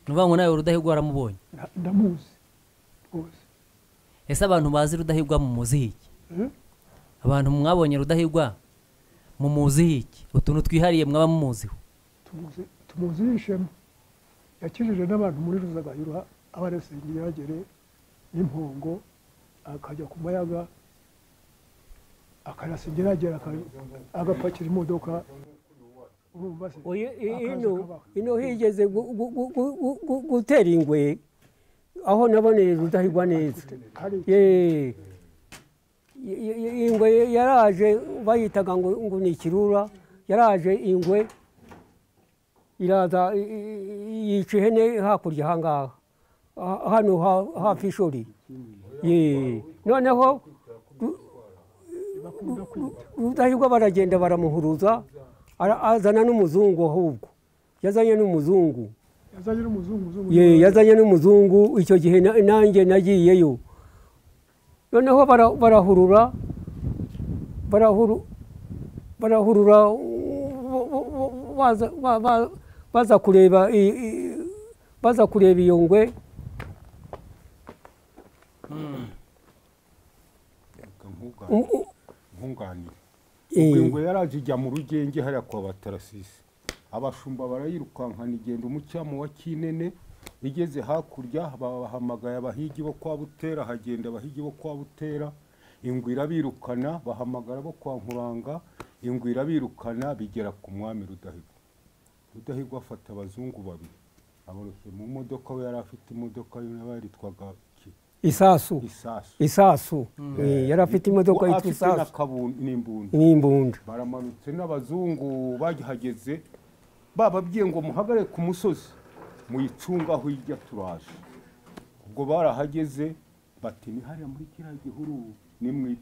avanywe nawe rudahigwa waramubonye ndamuzi rwose ese abantu bazi rudahigwa mumuziho iki abantu mwabonye rudahigwa mumuziho iki utuntu twihariye mwaba mumuziho tumuzi tumuzi yishema yakijije n'abantu muri ruzagayura abaresengera yagere n'impongo akajya ku mayaga akayasengera yagera agapakira imodoka urumva se Oyi- i- akaza ino kabaho. ino higeze gu- gu- gu- gu- gu- gu- gutera ingwe aho naboneye rudahigwa neza hari Ye. Ye- ye- ye- ingwe yaraje bayitaga ngo ngo ni ikirura yaraje ingwe iraza i- i- i- yica ihene hakurya ahangaha Ha- hano ha- hafi ishuri Ye. noneho ru- bakunda kwita rudahigwa baragenda baramuhuruza ara- azana n'umuzungu ahubwo yazanye n'umuzungu yazanye n'umuzungu umuzungu ye yazanye n'umuzungu icyo gihe na- nanjye nagiyeyo noneho bara- barahurura barahuru- barahurura bo- bo- bo- baza- ba- ba- baza kureba i- i- baza kureba iyo ngwe nkunganire Um- u- eh, ubwo ingwe yaraje ijya mu rugenge hariya kwa batarasisi abashumba barayirukankana igenda umucyamo wa kinene igeze hakurya bahamagaye abahigi bo kwa butera hagenda abahigi bo kwa butera ingwe irabirukana bahamagara bo kwa nkuranga ingwe irabirukana bigera ku mwami rudahigwa rudahigwa afata abazungu babiri aboroshye mu modoka we yari afite imodoka yaba yaritwaga iki? isasu isasu isasu Eh, yari afite imodoka Uwo yitwa afite isasu n'akabuni n'imbunda n'imbunda baramanutse n'abazungu bagihageze bababwiye ngo muhagarare ku musozi muyicunge aho ijya turaje ubwo barahageze bati ni hariya muri kiriya gihuru ni mwe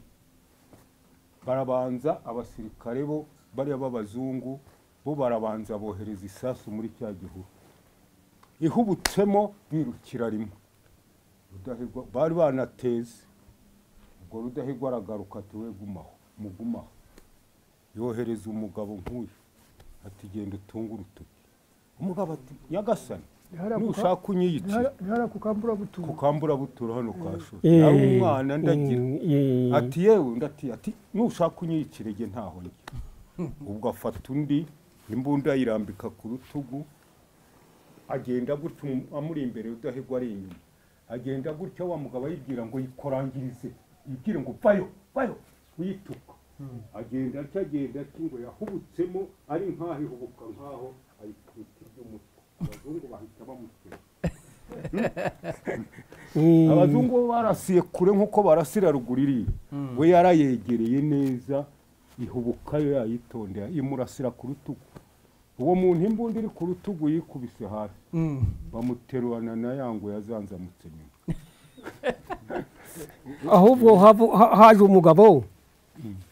barabanza abasirikare bo bariya b'abazungu bo barabanza bohereza isasu muri cya gihuru ihubutsemo birukira rimwe Rudahigwa- bari banateze ubwo rudahigwa aragaruka ati we gumaho mugumaho yohereza umugabo nk'uyu ati genda utunge urutoki umugabo ati nyagasani Ni hariya ku ka- nushaka unyiyice ntihara kukambura butungo ku kamburabutura hano ka shuri Eh, ari umwana ndagira eh, ati yewe undi ati ati nushaka unyiyicire njye ntaho njye ubwo afata undi imbunda ayirambika ku rutugu agenda gutya umu- amuri imbere udahigwa ari inyuma agenda gutya wa mugabo ayibwira ngo yikorangirize yibwire ngo bayo bayo uyituka agenda atya agenda atya ngo yahubutsemo ari nk'aho ihubuka nk'aho ayikubita iby'umutwe abazungu bahita bamutera eh, abazungu bo barasiye kure nk'uko barasira ruguru iriya we yarayegereye neza ihubukayo yayitondera imurasira ku rutugu uwo muntu imbunda iri ku rutugu yikubise hasi bamuterurana na ya ngo yazanzamutse nyuma ahubwo havu- ha- haje umugabo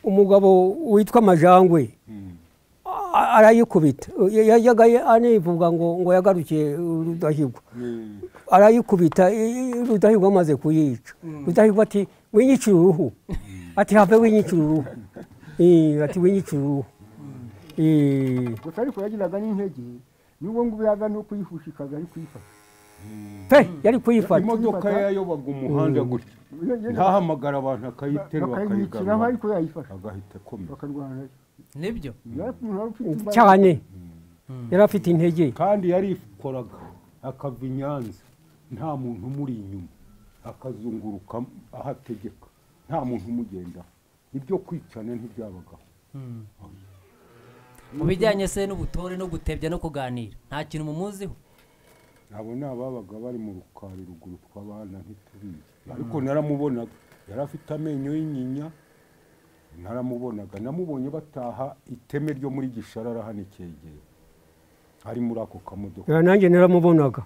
umugabo witwa amajangwe Mm. a- arayikubita Ya- yajyaga anivuga ngo ngo yagarukiye rudahigwa Ni- arayikubita i- i- rudahigwa amaze kuyica rudahigwa ati winyicira uruhu ati have winyicira uruhu Eh, ati winyicira uruhu Eh, gusa ariko yagiraga n'intege n'ubwo ngubu yaga no kuyihushikaga ari kuyifata pe yari kuyifata imodoka yayobaga umuhanda gutya ntahamagara abantu akayiterura bakayimwikiraho akayigarura ariko yayifata agahita akomera bakarwana nibyo yari umuntu wari ufite imbaraga. cyane yari afite intege kandi yarikoraga akava i nyanza nta muntu umuri inyuma akazunguruka ahategeka nta muntu umugendaho ibyo kwicana ntibyabagaho mu bijyanye se n'ubutore no gutebya no kuganira nta kintu mumuziho abo ni ababaga bari mu rukari ruguru tw'abana ntitubizi ariko naramubonaga yari afite amenyo y'inyinya naramubonaga namubonye bataha iteme ryo muri gisharara hano ikegera ari muri ako kamodoka Eh, nanjye naramubonaga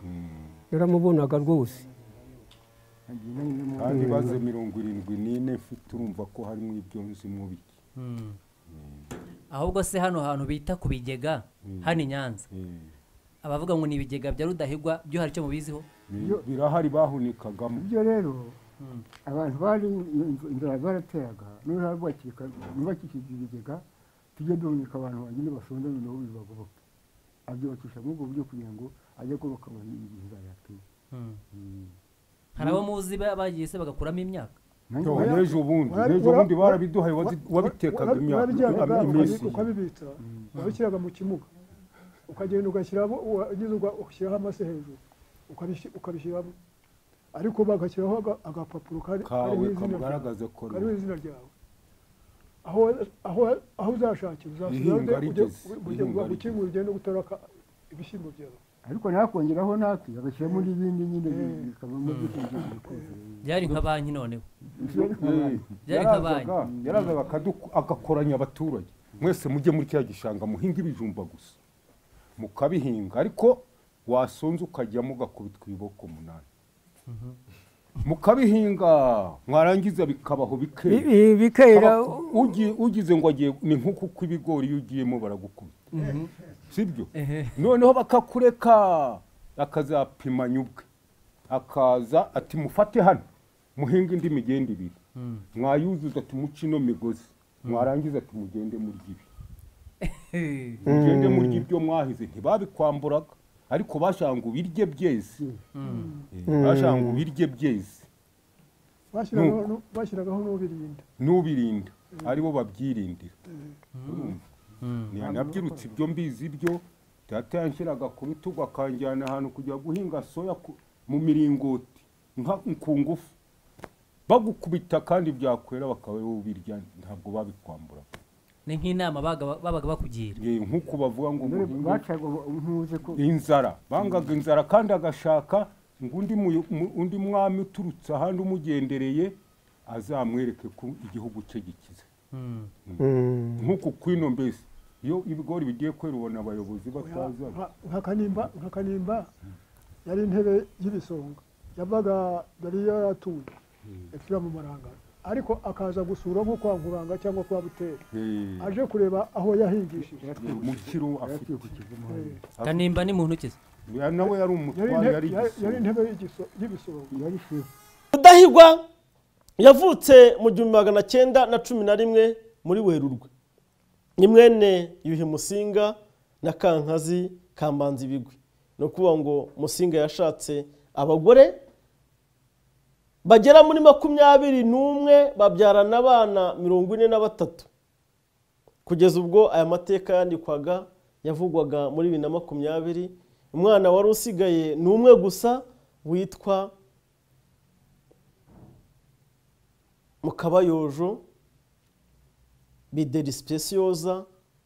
naramubonaga rwose kandi baze mirongo irindwi n'ine mfite urumva ko harimo ibyo nzi mu biki ahubwo se hano hantu bita ku bigega hano i nyanza Eh. abavuga ngo ni ibigega bya rudahigwa byo hari icyo mubiziho Ni- birahari bahunikagamo ibyo rero abantu bari iyo nzu- inzara zarateraga noneho harubakika bubakishije ibigega tujye duhunika abantu bagenda basonda noneho bibagoboke abyubakisha muri ubwo buryo kugira ngo ajya kubaka igihe bayatuye Mm. hari abo muzi ba- bagiye se bagakuramo imyaka Yo, n'ejo bundi Wara- n'ejo wara- bundi barabiduhaye wazi- Wa- wabitekaga wa- imyaka warabijyanaga am- iminsi ukabi- ukabibitsa wabishyiraga mu kimuga ukagenda ugashyiramo wagize uga- ugashyiraho amase hejuru ukabishy- ukabishyiramo ariko bagashyiraho aga- agapapuro kari- kariho kawe izina ryawe kamugaragaza ko kariho izina ryawe aho aho- aho uzashakira uzasubira Ihinga ujye- rigeze, ujye- ujye- ihinga bagukingurire ugende gutaraka ibishyimbo byawe ariko nakongeraho naki agashyiramo n'ibindi nyine bi- Mm. bikavamo byifungije byari nka banki noneho Eh, Byari yarazaga- nkabanyu. yarazaga akaduku- agakoranya abaturage mwese mujye muri kiriya gishanga muhinga ibijumba gusa mukabihinga ariko wasonza ukajyamo ugakubitwa ibiboko umunani mukabihinga mwarangiza bikabaho Bi- bikera bi- bikera Abaku- ugi- ugize ngo agiye ni nk'uko uko ibigori iyo ugiyemo baragukubita sibyo Ehe. noneho bakakureka akazapimanya ubwe akaza ati mufate hano muhinga indi migende ibiri mwayuzuza ati muce ino migozi mwarangiza ati mugende murya ibi mugende murya ibyo mwahize ntibabikwamburaga ariko bashaka ngo ubirye byeze Eh, bashaka ngo ubirye byeze bashyiragaho nu- bashyiragaho n'ubirinda n'ubirinda aribo babyirindira Urumva? Ni- nabyirutse ibyo mbizi ibyo data yanshyiraga ku rutugu akanjyana ahantu kujya guhinga soya ku- mu miringoti nka- ku ngufu bagukubita kandi byakwera bakaba wowe ubirya ntabwo babikwambura ni nk'inama baga- babaga bakugira Eh, nk'uko bavuga ngo muhinge bacaga ntuze ko inzara bangaga inzara kandi agashaka ngo undi muyo- mu- undi mwami uturutse ahandi umugendereye azamwereke ko igihugu cye gikize Mm. Mm. nk'uku kwino mbese iyo ibigori bigiye kwera ubona abayobozi Oya, batazana nka- nka kanimba nka kanimba yari intebe y'ibisonga yavaga yari yaratuye yapfira mu marangara ariko akaza gusura nko kwa nkuranga cyangwa kwa butera Eh, aje kureba aho yahingishije eh, mu kiro afite Eh, kanimba ni mu ntoki ze Ya nawe yari yari umutware yari inte- yari- yari igisonga. intebe y'igiso- y'ibisonga yari shefu rudahigwa yavutse mu gihumbi magana cyenda na cumi na rimwe muri werurwe ni mwene yuhi musinga na kankazi kambanza ibigwi ni ukuvuga ngo musinga yashatse abagore bagera muri makumyabiri n'umwe babyarana abana mirongo ine na batatu kugeza ubwo aya mateka yandikwaga yavugwaga muri bibiri na makumyabiri umwana wari usigaye ni umwe gusa witwa mukabayojo bideri sipesiyoza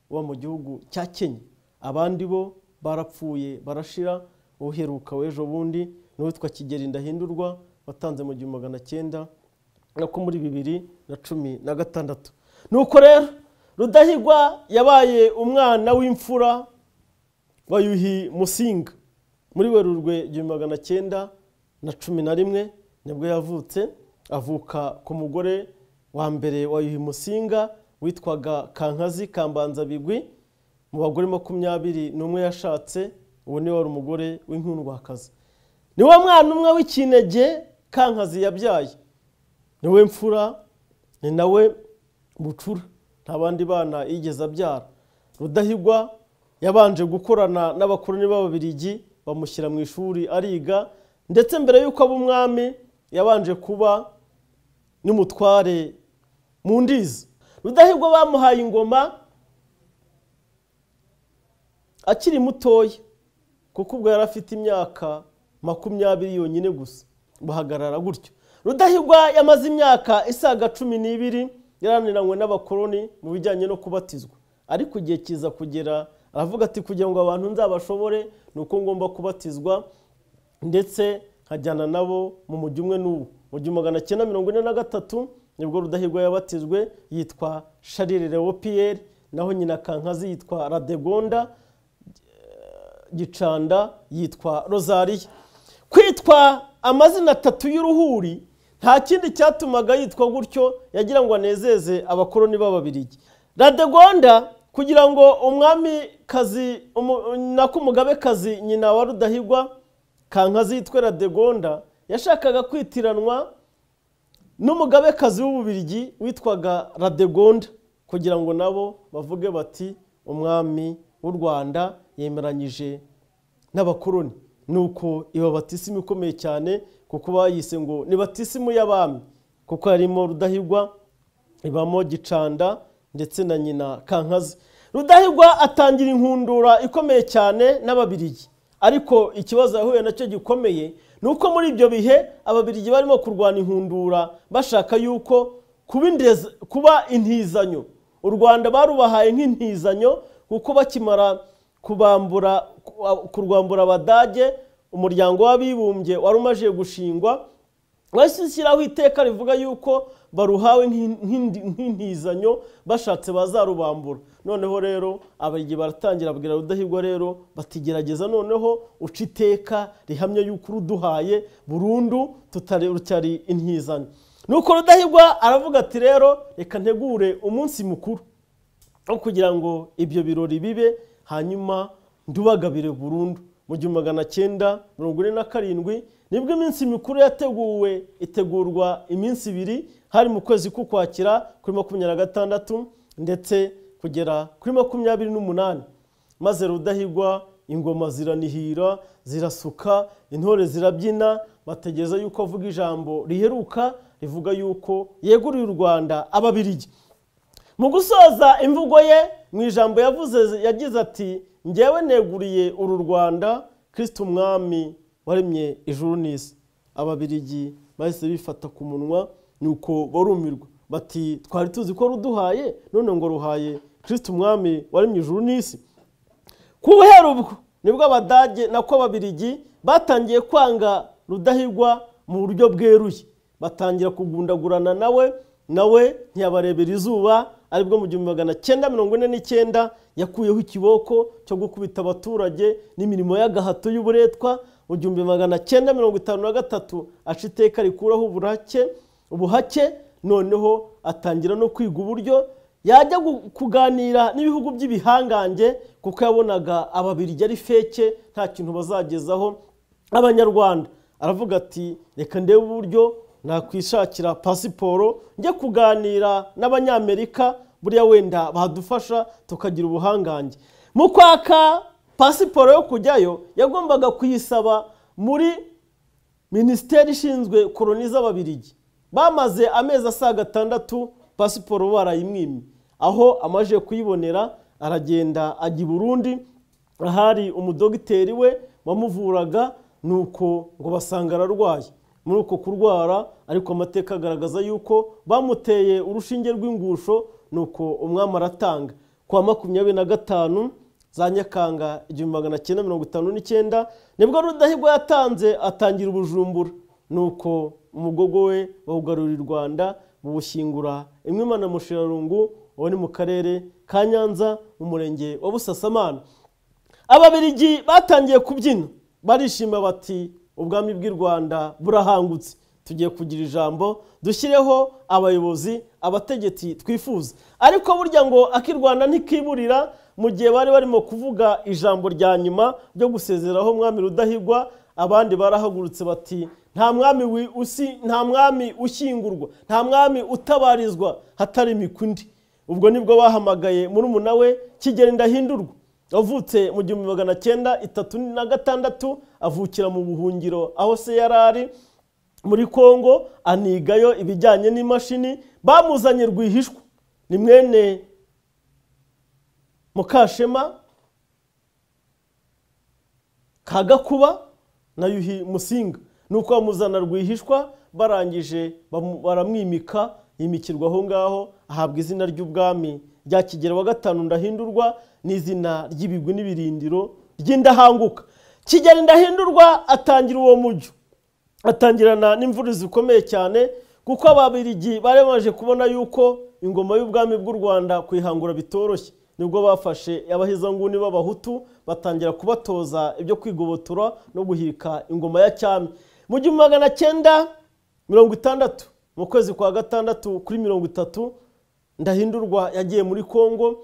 uba mu gihugu cya kenya abandi bo barapfuye barashira uheruka w'ejo bundi ni uwitwa kigeri ndahindurwa watanze mu gihumbi magana cyenda nako muri bibiri na cumi na gatandatu nuko rero rudahigwa yabaye umwana w'imfura wa yuhi musinga muri werurwe igihumbi magana cyenda na cumi na rimwe nibwo yavutse avuka ku mugore wa mbere wa yuhi musinga witwaga kankazi kambanzabigwi mu bagore makumyabiri n'umwe yashatse uwo niwe wari umugore w'inkundwakazi niwe mwana umwe w'ikinege kankazi yabyaye niwe mfura ni nawe bucura nta bandi bana yigeze abyara rudahigwa yabanje gukorana n'abakoroni b'ababirigi bamushyira mu ishuri ariga ndetse mbere y'uko aba umwami yabanje kuba n'umutware mu ndizi rudahigwa bamuhaye ingoma akiri mutoya kuko ubwo yari afite imyaka makumyabiri yonyine gusa bahagarara gutyo rudahigwa yamaze imyaka isaga cumi n'ibiri yaraniranywe n'abakoroni mu bijyanye no kubatizwa ariko igihe kiza kugera aravuga ati kugira ngo abantu nzabashobore ni uko ngomba kubatizwa ndetse nkajyana nabo mu mujyi umwe n'uwo mu gihumbi magana cyenda mirongo ine na gatatu nibwo rudahigwa yabatijwe yitwa sharire leopiyeri naho nyina kankazi yitwa radegonda gicanda yitwa rozariya kwitwa amazina atatu y'uruhuri nta kindi cyatumaga yitwa gutyo yagira ngo anezeze abakoroni b'ababirigi radegonda kugira ngo umwamikazi umu- nako umugabekazi nyina wa rudahigwa kankazi yitwe radegonda yashakaga kwitiranwa n'umugabekazi w'ububirigi witwaga radegonda kugira ngo nabo bavuge bati umwami w'u rwanda yemeranyije n'abakoroni ni uko iyo batisimu ikomeye cyane kuko bayise ngo ni batisimu y'abami kuko harimo rudahigwa ibamo gicanda ndetse na nyina kankazi rudahigwa atangira inkundura ikomeye cyane n'ababirigi ariko ikibazo yahuye nacyo gikomeye ni uko muri ibyo bihe ababirigi barimo kurwana inkundura bashaka yuko kuba indeza- kuba intizanyo u rwanda barubahaye nk'intizanyo kuko bakimara kubambura ku- kurwambura abadage umuryango w'abibumbye wari umaze gushingwa wahise ushyiraho iteka rivuga yuko baruhawe nk'in- nk'indi- nk'intizanyo bashatse bazarubambura noneho rero abarigihe baratangira abwira rudahigwa rero batigerageza noneho uca iteka rihamya yuko uruduhaye burundu tutari rutari intizanyo nuko rudahigwa aravuga ati rero reka ntegure umunsi mukuru aho kugira ngo ibyo birori bibe hanyuma ndubagabire burundu mu gihumbi magana cyenda mirongo ine na karindwi nibwo iminsi mikuru yateguwe itegurwa iminsi ibiri hari mu kwezi k'ukwakira kuri makumyabiri na gatandatu ndetse kugera kuri makumyabiri n'umunani maze rudahigwa ingoma ziranihira zirasuka intore zirabyina bategereza yuko avuga ijambo riheruka rivuga yuko yeguriye u rwanda ababirigi mu gusoza imvugo ye mu ijambo yavuze yagize ati njyewe neguriye uru rwanda kirisiti umwami waremye ijuru n'isi ababirigi bahise bifata ku munwa nuko barumirwa bati twari tuzi ko ruduhaye none ngo ruhaye kirisiti umwami waremye ijuru n'isi ku buhera ubwo nibwo abadage nako ababirigi batangiye kwanga rudahigwa mu buryo bweruye batangira kugundagurana nawe nawe ntiyabarebera izuba aribwo mu gihumbi magana cyenda mirongo ine n'icyenda yakuyeho ikiboko cyo gukubita abaturage n'imirimo y'agahato y'uburetwa mu gihumbi magana cyenda mirongo itanu na gatatu aca iteka rikuraho uburake ubuhake noneho atangira no kwiga uburyo yajya gu- kuganira n'ibihugu by'ibihangange kuko yabonaga ababirigi ari feke nta kintu bazagezaho abanyarwanda aravuga ati reka ndebe uburyo nakwishakira pasiporo njye kuganira n'abanyamerika buriya wenda badufasha tukagira ubuhangange mu kwaka pasiporo yo kujyayo yagombaga kuyisaba muri minisiteri ishinzwe koroni z'ababirigi bamaze amezi asaga atandatu pasiporo barayimwimye aho amaje kuyibonera aragenda ajya i burundi ahari umudogiteri we wamuvuraga nuko ngo basanga ararwaye muri uko kurwara ariko amateka agaragaza yuko bamuteye urushinge rw'ingusho nuko umwami aratanga kwa makumyabiri na gatanu za nyakanga igihumbi magana cyenda mirongo itanu n'icyenda nibwo rudahigwa yatanze atangira ubujumbura nuko umugogo we bawugarurira u rwanda bawushyingura imwe imana mushirarungu uwo ni mu karere ka nyanza mu murenge wa busasamana ababirigi batangiye kubyina barishima bati ubwami bw'i rwanda burahangutse tugiye kugira ijambo dushyireho abayobozi abategetsi twifuza ariko burya ngo ak'i rwanda ntikiburira mu gihe bari barimo kuvuga ijambo rya nyuma ryo gusezeraho umwami rudahigwa abandi barahagurutse bati nta mwami wi- usi- nta mwami ushyingurwa nta mwami utabarizwa hatari imikundi ubwo nibwo bahamagaye murumuna we kigeri ndahindurwa wavutse mu gihumbi magana cyenda itatu na gatandatu avukira mu buhungiro aho se yari ari muri kongo anigayo ibijyanye n'imashini bamuzanye rwihishwa ni mwene mukashema ka gakuba na yuhi musinga nuko bamuzana rwihishwa barangije bamu- baramwimika yimikirwa aho ngaho ahabwa izina ry'ubwami rya kigera wa gatanu ndahindurwa n'izina ry'ibigwi n'ibirindiro ry'indahanguka kigera ndahindurwa atangira uwo mujyo atangirana n'imvururu zikomeye cyane kuko ababirigi bari bamaze kubona yuko ingoma y'ubwami bw'u rwanda kuyihangura bitoroshye nibwo bafashe abahezanguni b'abahutu batangira kubatoza ibyo kwigobotora no guhirika ingoma ya cyami mu gihumbi magana cyenda mirongo itandatu mu kwezi kwa gatandatu kuri mirongo itatu ndahindurwa yagiye muri kongo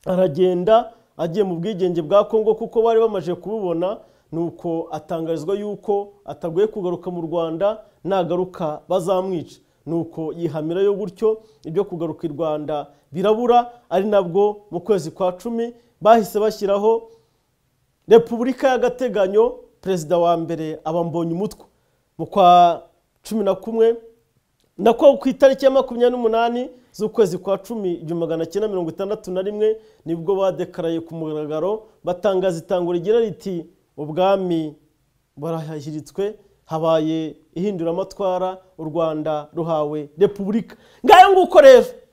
aragenda agiye mu bwigenge bwa kongo kuko bari bamaze kububona nuko atangarizwa yuko atagoye kugaruka mu rwanda nagaruka bazamwica nuko yihamirayo gutyo ibyo kugaruka i rwanda birabura ari nabwo mu kwezi kwa cumi bahise bashyiraho repubulika y'agateganyo perezida wa mbere aba mbonye umutwe mu kwa cumi na kumwe nako ku itariki ya makumyabiri n'umunani z'ukwezi kwa cumi igihumbi magana cyenda mirongo itandatu na rimwe nibwo badekaraye ku mugaragaro batangaza itango rigira riti ubwami barahiritswe habaye ihinduramatwara u rwanda ruhawe repubulika ngayo nguko rero